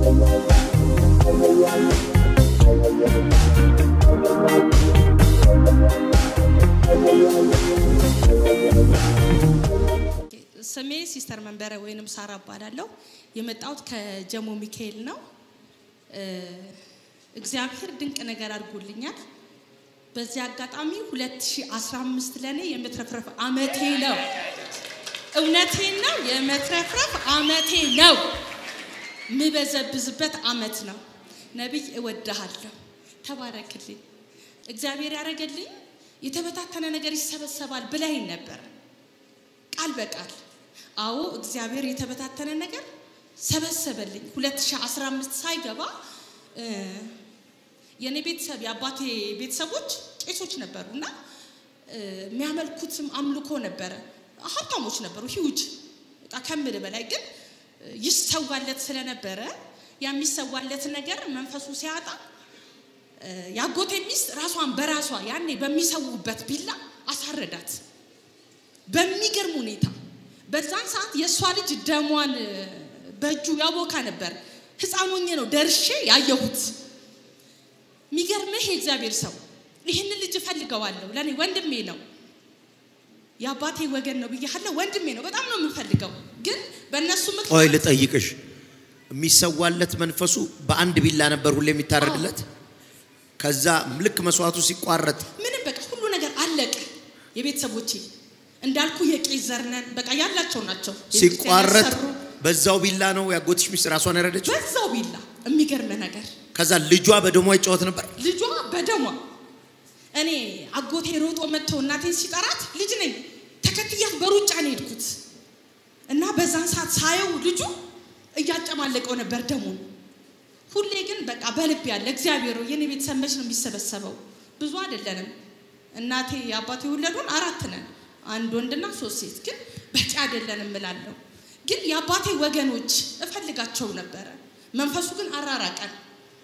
ስሜ ሲስተር መንበረ ወይንም ሳራ እባላለሁ። የመጣሁት ከጀሞ ሚካኤል ነው። እግዚአብሔር ድንቅ ነገር አድርጎልኛል። በዚህ አጋጣሚ 2015 ለእኔ የመትረፍረፍ አመቴ ነው። እውነቴን ነው፣ የመትረፍረፍ አመቴ ነው። ምበዘብዝበት አመት ነው። ነቢይ እወድሃለሁ፣ ተባረክልኝ። እግዚአብሔር ያደረገልኝ የተበታተነ ነገር ይሰበሰባል ብለኸኝ ነበር ቃል በቃል አዎ እግዚአብሔር የተበታተነ ነገር ሰበሰበልኝ 2015 ሳይገባ የእኔ ቤተሰብ የአባቴ ቤተሰቦች ቄሶች ነበሩ እና የሚያመልኩትም አምልኮ ነበረ ሀብታሞች ነበሩ ሂውጅ ከምል በላይ ግን ይሰዋለት ስለነበረ የሚሰዋለት ነገር መንፈሱ ሲያጣ የአጎቴ ሚስት ራሷን በራሷ ያኔ በሚሰዉበት ቢላ አሳረዳት በሚገርም ሁኔታ በዛን ሰዓት የእሷ ልጅ ደሟን በእጁ ያቦካ ነበር። ህፃን ሆኜ ነው ደርሼ ያየሁት። የሚገርምህ የእግዚአብሔር ሰው ይህንን ልጅ እፈልገዋለሁ፣ ለእኔ ወንድሜ ነው፣ የአባቴ ወገን ነው ብያለሁ። ወንድሜ ነው፣ በጣም ነው የምፈልገው። ግን በእነሱ ቆይ ምክንያት ልጠይቅሽ፣ የሚሰዋለት መንፈሱ በአንድ ቢላ ነበር ሁሌ የሚታረድለት። ከዛ ልክ መስዋዕቱ ሲቋረጥ ምንም በቃ ሁሉ ነገር አለቀ። የቤተሰቦቼ እንዳልኩ የቄስ ዘር ነን፣ በቃ ያላቸው ናቸው። ሲቋረጥ ያሰሩ በዛው ቢላ ነው ያጎትሽ ሚስት ራሷን ያረደችው። በዛው ቢላ የሚገርም ነገር ከዛ ልጇ በደሟ ይጫወት ነበር። ልጇ በደሟ እኔ አጎቴ ሮጦ መጥቶ እናቴን ሲጠራት ልጅ ነኝ ተከትያት በሩጫ ነው የሄድኩት እና በዛን ሰዓት ሳየው ልጁ እያጨማለቀው ነበር ደሙን። ሁሌ ግን በቃ በልብ ያለ እግዚአብሔር ሆይ የኔ ቤተሰብ መች ነው የሚሰበሰበው? ብዙ አይደለንም። እናቴ አባቴ የወለዱን አራት ነን፣ አንድ ወንድና ሶስት ሴት። ግን በቂ አይደለንም እላለሁ። ግን የአባቴ ወገኖች እፈልጋቸው ነበረ። መንፈሱ ግን አራራቀን።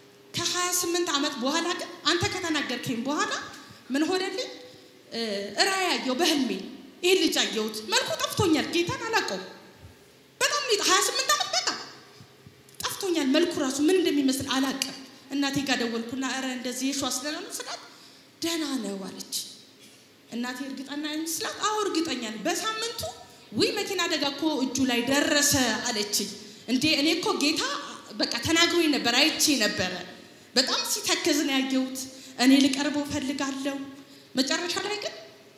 ከ28 ዓመት በኋላ ግን አንተ ከተናገርከኝ በኋላ ምን ሆነልኝ? ራእይ ያየው በህልሜ ይህ ልጅ አየሁት። መልኩ ጠፍቶኛል። ጌታን አላውቀውም። በጣም ነው 28 ዓመት በጣም ጠፍቶኛል። መልኩ ራሱ ምን እንደሚመስል አላውቅም። እናቴ ጋር ደወልኩና ኧረ እንደዚህ የሸዋ ስለሆነ ነው ስላት ደህና ነው አለች። እናቴ እርግጠኛ ነኝ ስላት አዎ እርግጠኛ ነኝ። በሳምንቱ ውይ መኪና አደጋ እኮ እጁ ላይ ደረሰ አለችኝ። እንዴ እኔ እኮ ጌታ በቃ ተናግሮኝ ነበር፣ አይቼ ነበረ። በጣም ሲተክዝ ነው ያየሁት። እኔ ልቀርበው እፈልጋለሁ። መጨረሻ ላይ ግን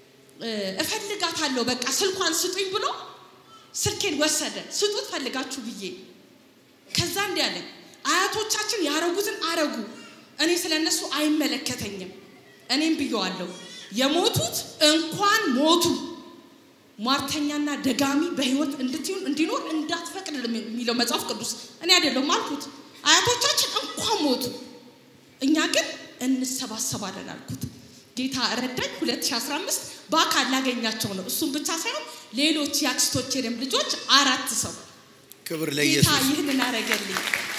እፈልጋታለሁ በቃ ስልኳን ስጡኝ ብሎ ስልኬን ወሰደ። ስጡት ፈልጋችሁ ብዬ ከዛ እንዲህ አለኝ፣ አያቶቻችን ያረጉትን አረጉ፣ እኔ ስለ እነሱ አይመለከተኝም። እኔም ብየዋለሁ፣ የሞቱት እንኳን ሞቱ ሟርተኛና ደጋሚ በህይወት እንድትሆን እንዲኖር እንዳትፈቅድ የሚለው መጽሐፍ ቅዱስ እኔ አይደለሁም አልኩት። አያቶቻችን እንኳን ሞቱ፣ እኛ ግን እንሰባሰባለን አልኩት። ጌታ ረዳኝ። 2015 በአካል ላገኛቸው ነው። እሱም ብቻ ሳይሆን ሌሎች የአክስቶቼንም ልጆች አራት ሰው ክብር ጌታ ለኢየሱስ። ይህንን አረገልኝ።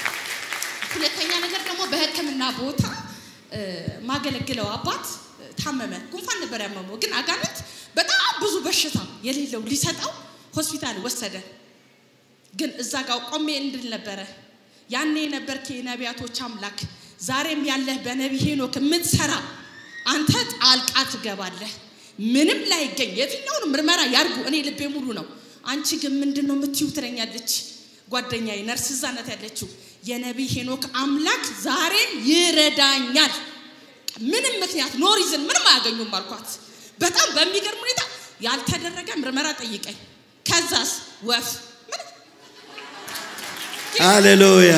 ሁለተኛ ነገር ደግሞ በሕክምና ቦታ እ፣ ማገለግለው አባት እ፣ ታመመ። ጉንፋን ነበር ያመመው፣ ግን አጋንንት በጣም ብዙ በሽታ የሌለው ሊሰጠው ሆስፒታል ወሰደ። ግን እዛ ጋር ቆሜ እንድል ነበረ ያኔ የነበርክ የነቢያቶች አምላክ ዛሬም ያለህ በነቢይ ሄኖክ የምትሰራ አንተ ጣልቃ ትገባለህ። ምንም ላይገኝ የትኛውን ምርመራ ያርጉ፣ እኔ ልቤ ሙሉ ነው። አንቺ ግን ምንድን ነው የምትዩ ትለኛለች ጓደኛዬ፣ ነርስ እዛ ናት ያለችው። የነቢይ ሄኖክ አምላክ ዛሬም ይረዳኛል። ምንም ምክንያት ኖ ሪዝን ምንም አያገኙም አልኳት። በጣም በሚገርም ሁኔታ ያልተደረገ ምርመራ ጠይቀኝ። ከዛስ ወፍ ምን ሃሌሉያ!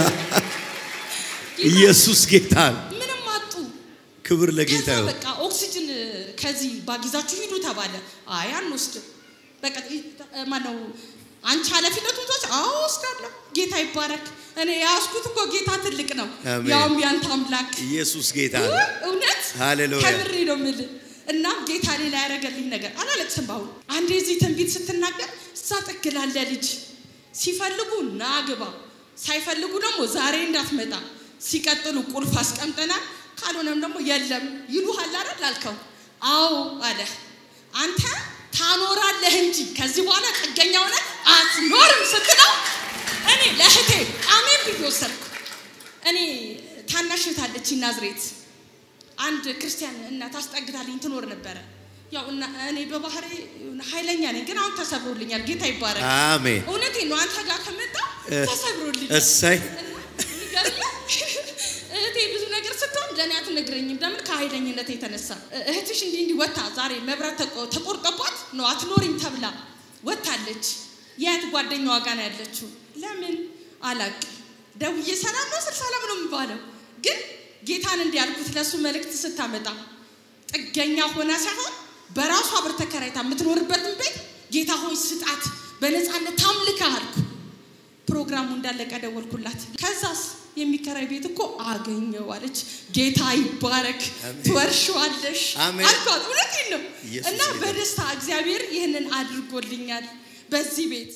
ኢየሱስ ጌታ ነው። ምንም አጡ። ክብር ለጌታ ከዛ ይሁን። በቃ ኦክሲጅን ከዚህ ባጊዛችሁ ሂዱ ተባለ። አይ አንወስድም። በቃ ማነው አንቺ ኃላፊነቱን ትወስድ? አዎ ወስዳለሁ። ጌታ ይባረክ። እኔ የያዝኩት እኮ ጌታ ትልቅ ነው፣ አሜን። ያውም ያንተ አምላክ ኢየሱስ ጌታ ነው። ውይ፣ እውነት ሃሌሉያ። ከምሬ ነው የምልህ። እናም ጌታ ሌላ ያደረገልኝ ነገር አላለቅስም። በአሁን አንዴ እዚህ ትንቢት ስትናገር እዛ ጥግ ላለ ልጅ ሲፈልጉ ና ግባ፣ ሳይፈልጉ ደግሞ ዛሬ እንዳትመጣ፣ ሲቀጥሉ ቁልፍ አስቀምጠናል፣ ካልሆነም ደግሞ የለም ይሉሃል አይደል አልከው። አዎ አለ። አንተ ታኖራለህ እንጂ ከዚህ በኋላ ጥገኛ ሆነ አትኖርም ስትለው እኔ ለእህቴ አሜን ብዬ ወሰድኩ። እኔ ታናሽ እህት አለችኝ ናዝሬት አንድ ክርስቲያን እናት አስጠግታልኝ ትኖር ነበረ። ያው እና እኔ በባህሪ ኃይለኛ ነኝ፣ ግን አሁን ተሰብሮልኛል። ጌታ ይባረክ። አሜን። እውነቴን ነው። አንተ ጋር ከመጣ ተሰብሮልኛል። እሰይ የሚገርምህ እህቴ ብዙ ነገር ስትሆን ለእኔ አትነግረኝም። ለምን? ከኃይለኝነት የተነሳ እህትሽ እንዲህ እንዲህ ወታ ዛሬ መብራት ተቆ- ተቆርጦባት ነው አትኖሪም ተብላ ወታለች። የእህት ጓደኛዋ ጋር ነው ያለችው። ለምን አላቅም። ደውዬ ሰላም ነው ስል ሰላም ነው የሚባለው። ግን ጌታን እንዲህ ያልኩት ለእሱ መልእክት ስታመጣ ጥገኛ ሆና ሳይሆን በራሷ ብር ተከራይታ የምትኖርበትን ቤት ጌታ ሆይ ስጣት፣ በነፃነት ታምልካ አልኩ። ፕሮግራሙ እንዳለቀ ደወልኩላት። ከዛስ የሚከራይ ቤት እኮ አገኘው አለች። ጌታ ይባረክ፣ አሜን። ትወርሺዋለሽ አሜን። አልኳት። እውነቴን ነው ኢየሱስ እና ጌታ። በደስታ እግዚአብሔር ይህንን አድርጎልኛል በዚህ ቤት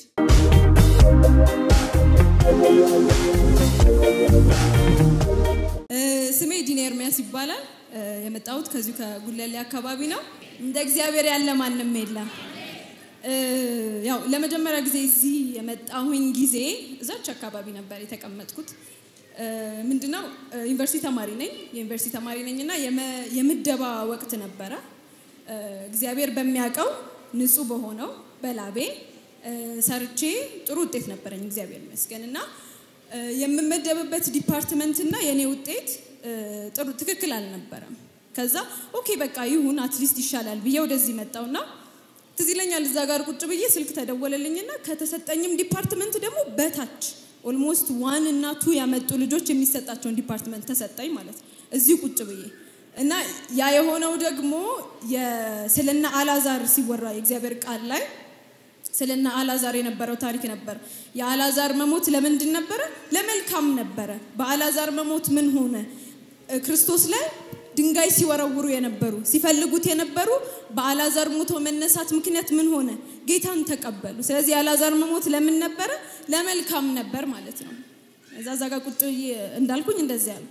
እ፣ ስሜ ዲና ኤርሚያስ ይባላል። እ፣ የመጣሁት ከዚሁ ከጉለሌ አካባቢ ነው። እንደ እግዚአብሔር ያለ ማንም የለም። እ፣ ያው ለመጀመሪያ ጊዜ እዚህ የመጣሁኝ ጊዜ እዛች አካባቢ ነበር የተቀመጥኩት። እ፣ ምንድነው እ፣ ዩኒቨርሲቲ ተማሪ ነኝ። የዩኒቨርሲቲ ተማሪ ነኝ እና የመ- የምደባ ወቅት ነበረ። እ፣ እግዚአብሔር በሚያውቀው ንጹህ በሆነው በላቤ እ፣ ሰርቼ ጥሩ ውጤት ነበረኝ እግዚአብሔር ይመስገን እና እ፣ የምመደብበት ዲፓርትመንት እና የኔ ውጤት እ፣ ጥሩ ትክክል አልነበረም። ከዛ ኦኬ በቃ ይሁን አትሊስት ይሻላል ብዬ ወደዚህ መጣውና ትዝ ይለኛል እዛ ጋር ቁጭ ብዬ ስልክ ተደወለልኝና ከተሰጠኝም ዲፓርትመንት ደግሞ በታች ኦልሞስት ዋን እና ቱ ያመጡ ልጆች የሚሰጣቸውን ዲፓርትመንት ተሰጠኝ ማለት ነው እዚህ ቁጭ ብዬ እና ያ የሆነው ደግሞ የ- ስለነ አላዛር ሲወራ የእግዚአብሔር ቃል ላይ ስለነ አላዛር የነበረው ታሪክ ነበር። የአላዛር መሞት ለምንድን ነበረ? ለመልካም ነበረ። በአላዛር መሞት ምን ሆነ? እ፣ ክርስቶስ ላይ ድንጋይ ሲወረውሩ የነበሩ ሲፈልጉት የነበሩ በአላዛር ሞቶ መነሳት ምክንያት ምን ሆነ? ጌታን ተቀበሉ። ስለዚህ የአላዛር መሞት ለምን ነበረ? ለመልካም ነበር ማለት ነው። እዛ እዛ ጋር ቁጭ ብዬ እንዳልኩኝ እንደዚህ ያልኩ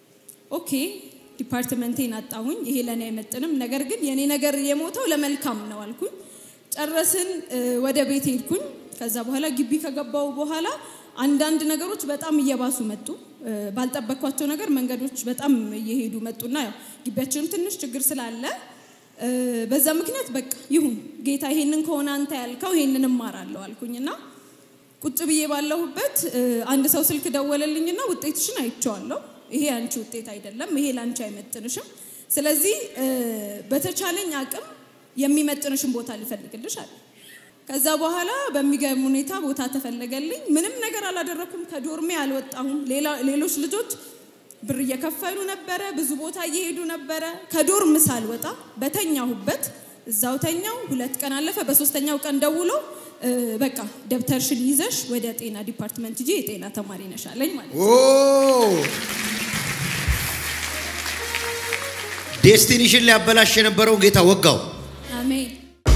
ኦኬ ዲፓርትመንቴን አጣሁኝ። ይሄ ለእኔ አይመጥንም። ነገር ግን የኔ ነገር የሞተው ለመልካም ነው አልኩኝ። ጨረስን። እ፣ ወደ ቤት ሄድኩኝ። ከዛ በኋላ ግቢ ከገባው በኋላ አንዳንድ ነገሮች በጣም እየባሱ መጡ። እ፣ ባልጠበቅኳቸው ነገር መንገዶች በጣም እየሄዱ መጡና ያው ግቢያችንም ትንሽ ችግር ስላለ እ፣ በዛ ምክንያት በቃ ይሁን ጌታ ይሄንን ከሆነ አንተ ያልከው ይሄንን እማራለሁ አልኩኝና ቁጭ ብዬ ባለሁበት እ፣ አንድ ሰው ስልክ ደወለልኝና ውጤትሽን አይቼዋለሁ። ይሄ አንቺ ውጤት አይደለም፣ ይሄ ለአንቺ አይመጥንሽም። ስለዚህ እ፣ በተቻለኝ አቅም የሚመጥንሽን ቦታ ልፈልግልሽ አለ። ከዛ በኋላ በሚገርም ሁኔታ ቦታ ተፈለገልኝ። ምንም ነገር አላደረኩም። ከዶርሜ አልወጣሁም። ሌላ- ሌሎች ልጆች ብር እየከፈሉ ነበረ፣ ብዙ ቦታ እየሄዱ ነበረ። ከዶርም ሳልወጣ በተኛሁበት እዛው ተኛው። ሁለት ቀን አለፈ። በሶስተኛው ቀን ደውሎ እ፣ በቃ ደብተርሽን ይዘሽ ወደ ጤና ዲፓርትመንት ሂጂ፣ የጤና ተማሪ ነሽ አለኝ ማለት ነው። ኦ ዴስቲኒሽን ሊያበላሽ የነበረውን ጌታ ወጋው። አሜን።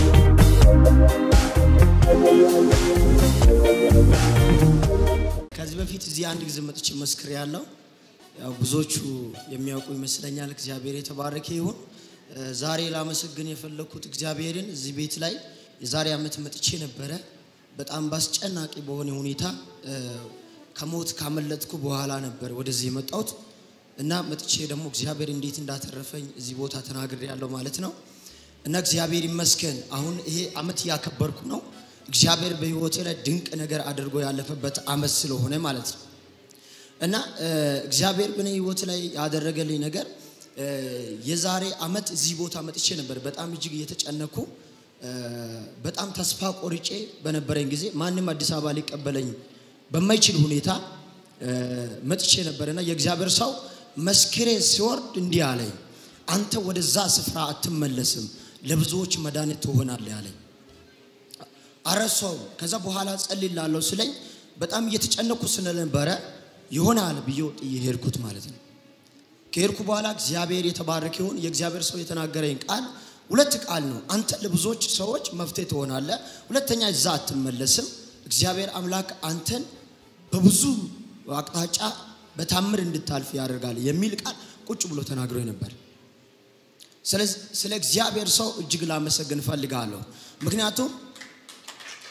ከዚህ በፊት እዚህ አንድ ጊዜ መጥቼ መስክር ያለው ያው ብዙዎቹ የሚያውቁ ይመስለኛል። እግዚአብሔር የተባረከ ይሁን። እ፣ ዛሬ ላመሰግን የፈለግኩት እግዚአብሔርን እዚህ ቤት ላይ የዛሬ ዓመት መጥቼ ነበረ። በጣም በአስጨናቂ በሆነ ሁኔታ እ፣ ከሞት ካመለጥኩ በኋላ ነበር ወደዚህ የመጣሁት እና መጥቼ ደግሞ እግዚአብሔር እንዴት እንዳተረፈኝ እዚህ ቦታ ተናግሬ ያለው ማለት ነው። እና እግዚአብሔር ይመስገን አሁን ይሄ ዓመት እያከበርኩ ነው። እግዚአብሔር በሕይወቴ ላይ ድንቅ ነገር አድርጎ ያለፈበት ዓመት ስለሆነ ማለት ነው። እና እ፣ እግዚአብሔር በእኔ ሕይወት ላይ ያደረገልኝ ነገር እ፣ የዛሬ ዓመት እዚህ ቦታ መጥቼ ነበር። በጣም እጅግ እየተጨነኩ እ፣ በጣም ተስፋ ቆርጬ በነበረኝ ጊዜ ማንም አዲስ አበባ ሊቀበለኝ በማይችል ሁኔታ እ፣ መጥቼ ነበርና የእግዚአብሔር ሰው መስክሬ ሲወርድ እንዲህ አለኝ፣ አንተ ወደዛ ስፍራ አትመለስም፣ ለብዙዎች መድኃኒት ትሆናለህ አለኝ። አረሳው ከዛ በኋላ ጸልላለሁ ስለኝ በጣም እየተጨነኩ ስለነበረ ይሆናል ብዬ ጥዬ ሄድኩት ማለት ነው። ከሄድኩ በኋላ እግዚአብሔር የተባረከ ይሁን። የእግዚአብሔር ሰው የተናገረኝ ቃል ሁለት ቃል ነው። አንተ ለብዙዎች ሰዎች መፍትሄ ትሆናለህ፣ ሁለተኛ እዛ አትመለስም። እግዚአብሔር አምላክ አንተን በብዙ አቅጣጫ በታምር እንድታልፍ ያደርጋል የሚል ቃል ቁጭ ብሎ ተናግሮ ነበር። ስለዚህ ስለ እግዚአብሔር ሰው እጅግ ላመሰግን እፈልጋለሁ። ምክንያቱም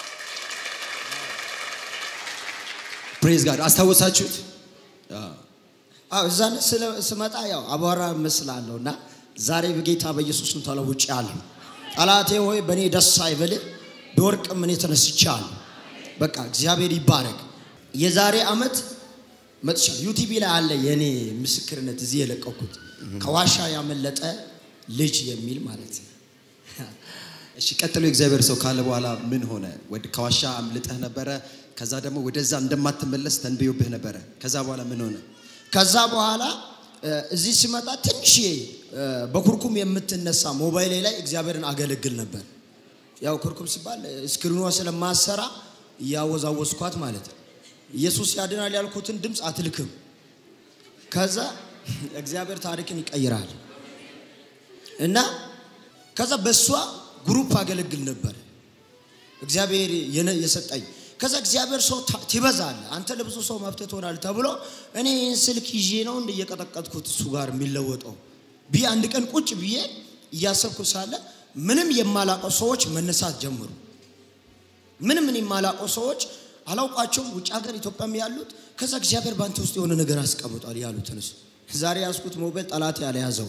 ፕሬዝ ጋድ አስታወሳችሁት? አዎ። አዎ እዛ ስለ- ስመጣ ያው አቧራ እመስላለሁ እና ዛሬ በጌታ በኢየሱስም ተለውጬአለሁ። ጠላቴ ሆይ በእኔ ደስ አይበልህ፣ በወርቅም እኔ ተነስቻለሁ። በቃ እግዚአብሔር ይባረክ። የዛሬ ዓመት መጥቻለሁ። ዩቲቪ ላይ አለ የእኔ ምስክርነት እዚህ የለቀኩት ከዋሻ ያመለጠ ልጅ የሚል ማለት ነው። እሺ ቀጥሎ የእግዚአብሔር ሰው ካለ በኋላ ምን ሆነ? ወደ ከዋሻ አምልጠህ ነበረ። ከዛ ደግሞ ወደዛ እንደማትመለስ ተንብዮብህ ነበረ። ከዛ በኋላ ምን ሆነ? ከዛ በኋላ እ፣ እዚህ ሲመጣ ትንሽ በኩርኩም የምትነሳ ሞባይሌ ላይ እግዚአብሔርን አገለግል ነበር። ያው ኩርኩም ሲባል እ፣ ስክሪኗ ስለማሰራ እያወዛወዝኳት ማለት ነው። ኢየሱስ ያድናል ያልኩትን ድምፅ አትልክም። ከዛ እግዚአብሔር ታሪክን ይቀይራል እና ከዛ በእሷ ግሩፕ አገለግል ነበር እግዚአብሔር የነ- የሰጠኝ ከዛ እግዚአብሔር ሰው ታ- ትበዛለህ አንተ ለብዙ ሰው መፍትሄ ትሆናለህ ተብሎ እኔ ይህን ስልክ ይዤ ነው እንደ እየቀጠቀጥኩት እሱ ጋር የሚለወጠው ብዬ አንድ ቀን ቁጭ ብዬ እያሰብኩ ሳለ ምንም የማላውቀው ሰዎች መነሳት ጀመሩ። ምንም እኔ የማላውቀው ሰዎች አላውቃቸውም፣ ውጭ ሀገር ኢትዮጵያም ያሉት። ከዛ እግዚአብሔር በአንተ ውስጥ የሆነ ነገር አስቀምጧል ያሉ ተነሱ። ዛሬ ያዝኩት ሞባይል ጠላት ያልያዘው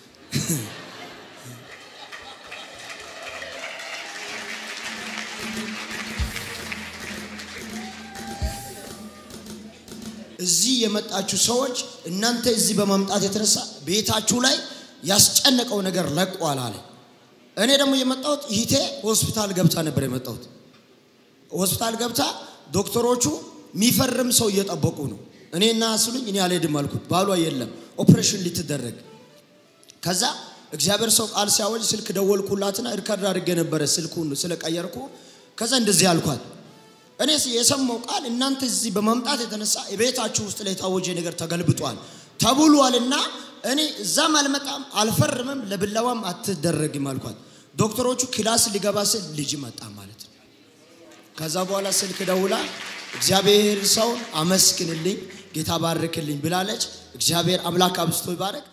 እዚህ የመጣችሁ ሰዎች እናንተ እዚህ በማምጣት የተነሳ ቤታችሁ ላይ ያስጨነቀው ነገር ለቋል አለ። እኔ ደግሞ የመጣሁት ይሄ ሆስፒታል ገብታ ነበር የመጣሁት። ሆስፒታል ገብታ ዶክተሮቹ የሚፈርም ሰው እየጠበቁ ነው። እኔና ስሉኝ እኔ አልሄድም አልኩት። ባሏ የለም ኦፕሬሽን ልትደረግ ከዛ እግዚአብሔር ሰው ቃል ሲያወጅ ስልክ ደወልኩላትና ሪከርድ አድርጌ ነበረ ስልኩን ስለቀየርኩ። ከዛ እንደዚህ አልኳት እኔ የሰማው ቃል እናንተ እዚህ በመምጣት የተነሳ የቤታችሁ ውስጥ ላይ የታወጀ ነገር ተገልብጧል ተብሏልና እኔ እዛም አልመጣም አልፈርምም፣ ለብላዋም አትደረግም አልኳት። ዶክተሮቹ ክላስ ሊገባ ስል ልጅ መጣ ማለት ነው። ከዛ በኋላ ስልክ ደውላ እግዚአብሔር ሰው አመስግንልኝ፣ ጌታ ባርክልኝ ብላለች። እግዚአብሔር አምላክ አብዝቶ ይባረክ።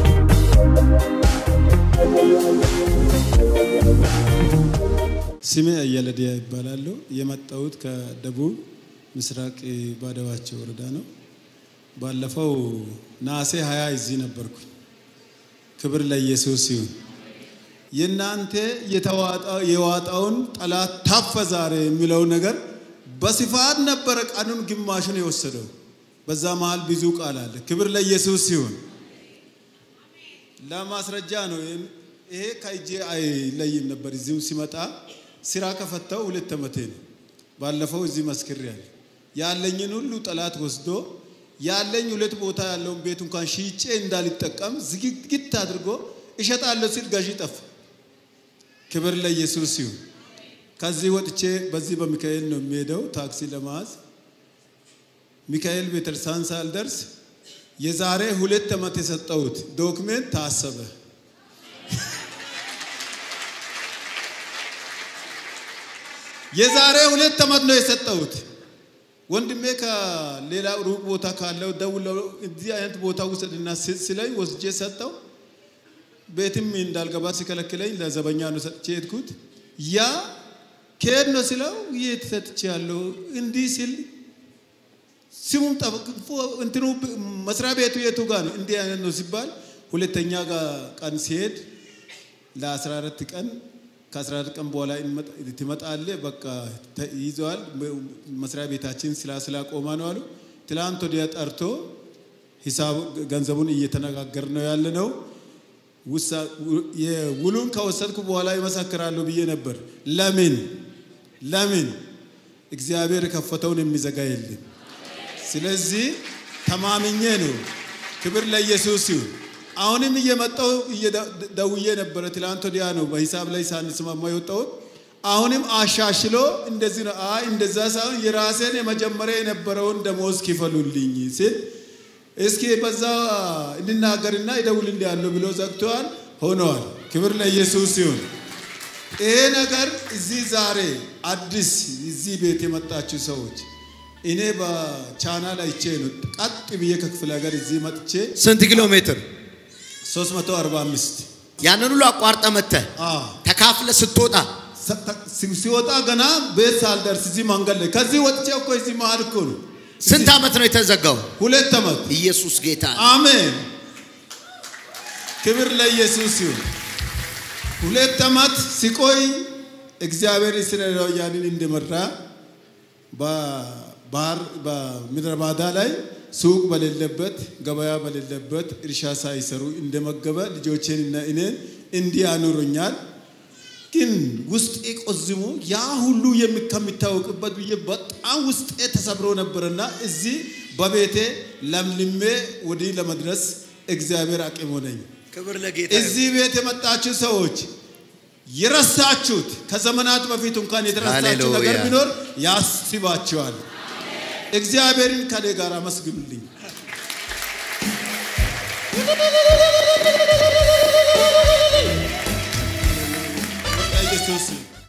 ስሜ አየለዲያ ይባላሉ። የመጣሁት ከደቡብ ምስራቅ ባደዋቸው ወረዳ ነው። ባለፈው ነሐሴ ሀያ እዚህ ነበርኩኝ። ክብር ለኢየሱስ ይሁን። የእናንተ የተዋጣ- የዋጣውን ጠላት ታፈ ዛሬ የሚለው ነገር በስፋት ነበረ ቀኑን ግማሹን የወሰደው። በዛ መሃል ብዙ ቃል አለ። ክብር ለኢየሱስ ይሁን። ለማስረጃ ነው። ይሄ ከእጄ አይለይም ነበር። እዚሁ ሲመጣ ስራ ከፈታው ሁለት ዓመቴ ነው። ባለፈው እዚህ መስክሬያለሁ። ያለኝን ሁሉ ጠላት ወስዶ ያለኝ ሁለት ቦታ ያለውን ቤት እንኳን ሽጬ እንዳልጠቀም ዝግግት አድርጎ እሸጣለሁ ሲል ገዢ ጠፋ። ክብር ለኢየሱስ ይሁን። ከዚህ ወጥቼ በዚህ በሚካኤል ነው የሚሄደው ታክሲ ለመያዝ ሚካኤል ቤተክርስቲያን ሳልደርስ የዛሬ ሁለት ዓመት የሰጠሁት ዶክሜንት ታሰበ። የዛሬ ሁለት ዓመት ነው የሰጠሁት። ወንድሜ ከሌላ ሩቅ ቦታ ካለው ደውለው እዚህ አይነት ቦታ ውሰድና ስ- ስለኝ ወስጄ ሰጠው። ቤትም እንዳልገባ ሲከለክለኝ ለዘበኛ ነው ሰጥቼ ሄድኩት። ያ ከሄድ ነው ስለው የት ሰጥቼ ያለው እንዲህ ሲል ስሙም ጠፍቶ እንትኑ መስሪያ ቤቱ የቱ ጋር ነው እንዲህ አይነት ነው ሲባል ሁለተኛ ጋር ቀን ሲሄድ ለ14 ቀን ከ14 ቀን በኋላ እንመጣ- ትመጣለህ በቃ ይዘዋል መስሪያ ቤታችን ስላ ስላቆማ ነው አሉ። ትላንት ወዲያ ጠርቶ ሂሳብ ገንዘቡን እየተነጋገር ነው ያለ ነው። ውሳ- የውሉን ከወሰድኩ በኋላ ይመሰክራሉ ብዬ ነበር። ለምን ለምን እግዚአብሔር የከፈተውን የሚዘጋ የለም። ስለዚህ ተማምኜ ነው። ክብር ለኢየሱስ ይሁን። አሁንም እየመጣው ደውዬ ነበረ። ትላንት ወዲያ ነው በሂሳብ ላይ ሳንስማማ የወጣሁት። አሁንም አሻሽሎ እንደዚህ ነው። አይ እንደዛ ሳይሆን የራሴን የመጀመሪያ የነበረውን ደሞዝ ክፈሉልኝ ሲል እስኪ በዛ እንናገርና ይደውልልኝ ያለው ብሎ ዘግተዋል። ሆነዋል። ክብር ለኢየሱስ ይሁን። ይሄ ነገር እዚህ ዛሬ አዲስ እዚህ ቤት የመጣችሁ ሰዎች እኔ በቻናል አይቼ ነው ቀጥ ብዬ ከክፍለ ሀገር እዚህ መጥቼ ስንት ኪሎ ሜትር 345 ያንን ሁሉ አቋርጠ መጥተህ አዎ ተካፍለ ስትወጣ ሲ- ሲወጣ ገና ቤት ሳልደርስ እዚህ መንገድ ላይ ከዚህ ወጥቼ እኮ እዚህ መሀል እኮ ነው ስንት ዓመት ነው የተዘጋው? ሁለት ዓመት ኢየሱስ ጌታ ነው። አሜን። ክብር ለኢየሱስ ይሁን። ሁለት ዓመት ሲቆይ እግዚአብሔር እስራኤላውያንን እንደመራ በባህር በምድረ ባዳ ላይ ሱቅ በሌለበት ገበያ በሌለበት እርሻ ሳይሰሩ እንደመገበ ልጆቼንና እኔን እንዲህ አኑሮኛል። ግን ውስጤ ቆዝሞ ያ ሁሉ የሚ- ከሚታወቅበት ብዬ በጣም ውስጤ ተሰብሮ ነበርና እዚህ በቤቴ ለምልሜ ወዲህ ለመድረስ እግዚአብሔር አቅም ሆነኝ። ክብር ለጌታ እዚህ ቤት የመጣችሁ ሰዎች የረሳችሁት ከዘመናት በፊት እንኳን የተረሳችሁ ነገር ሃሌሉያ። ቢኖር ያስባችኋል። እግዚአብሔርን ከኔ ጋር አመስግኑልኝ። በቃ ኢየሱስ